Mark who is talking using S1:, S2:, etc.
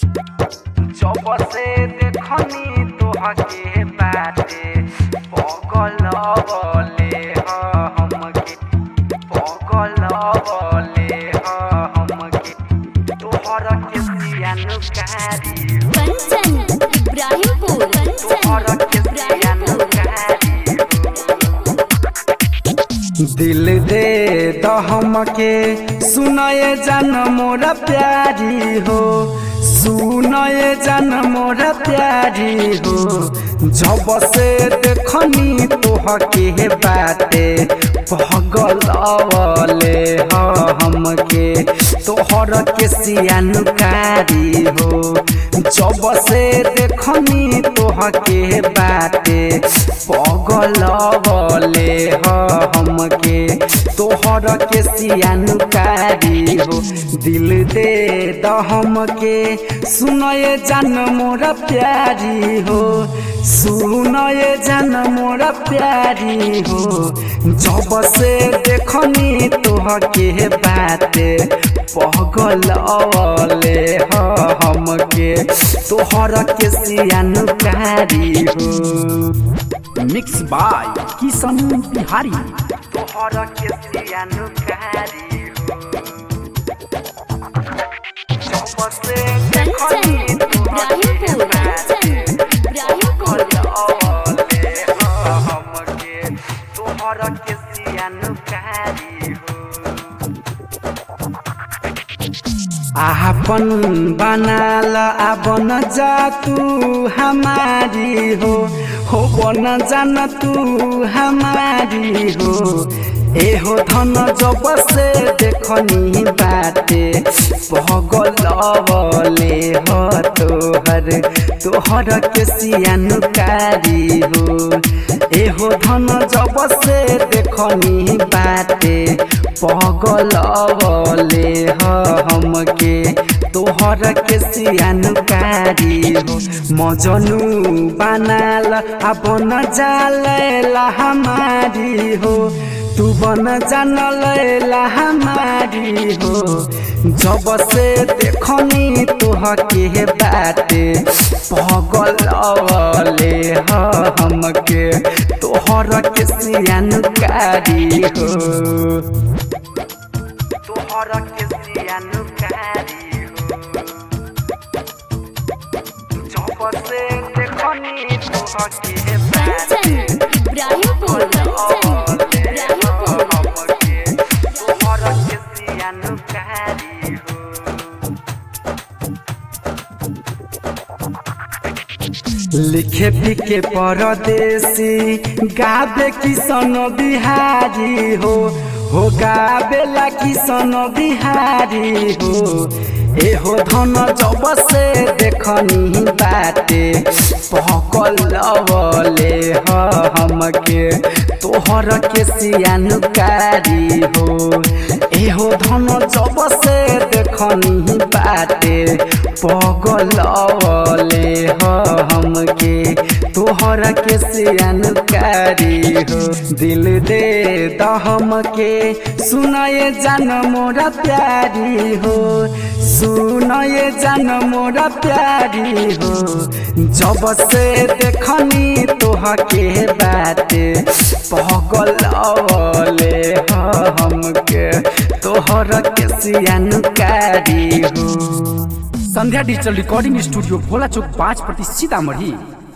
S1: जब से देखनी तोहके बाटे पगल बले हमके पगल बले हमके तोहर के सियानुकारी
S2: कंचन इब्राहिमपुर
S1: तोहर
S2: कंचन
S1: के
S2: इब्राहिमपुर
S1: सियानुकारी दिल दे दहम के सुनए जन मोरा प्यारी हो सुनए जन मोरा प्यारी हो जब से देखनी तोहके बाटे पगल अवले हमके तोहर के सियानुकारी हो जब से देखनी तोहके बाटे पगल बले हमके तोहर के सियानुकारी हो दिल दे दहम के सुनए जान मोरा प्यारी हो सुनए जान मोरा प्यारी हो जब से देखनी तोहके बाटे पगल अवले हमके तोहर के सियानुकारी हो
S3: मिक्स बाय किशन बिहारी
S1: तोहर के सियानुकारी हो जब से
S2: कंचन
S1: देखनी
S2: इब्राहिमपुर
S1: तोहके
S2: कंचन
S1: बाटे
S2: इब्राहिमपुर
S1: हमके तोहर के सियानुकारी हो आपन बनाल आबन जा तू हमारी हो हो बन जान तू हमारी हो एहो धन जब से देखनी बाटे पगल बले हो तोहर तोहर के सियानुकारी हो एहो धन जब से देखनी बाटे पगल बले हमके तोहर के सियानुकारी हो मजनू बनाल अपन जालेला हमारी हो तू बन जान लैला हमारी हो जब से देखनी तोहके बाटे पगल अवले हमके तोहर के सियानुकारी हो तोहर के सियानुकारी हो जब से देखनी तोहके
S2: कंचन इब्राहिमपुर कंचन इब्राहिमपुर
S1: तोहर के सियानुकारी हो लिखे पिके परदेसी गाबे किसन बिहारी हो हो गाबेला किसन बिहारी हो एहो धन जब से देखनी बाटे पकल बले हमके तोहर के सियानुकारी हो एहो धन जब से देखनी बाटे पगल बले हमके तोहर के सियानुकारी हो दिल दे दहम के सुनए जान मोरा प्यारी हो सुनए जान मोरा प्यारी हो जब से देखनी तोहके बाटे पगल अवले हमके तोहर के सियानुकारी हो
S3: Sandhya digital recording studio Bhola Chowk पाँच प्रति सीतामढ़ी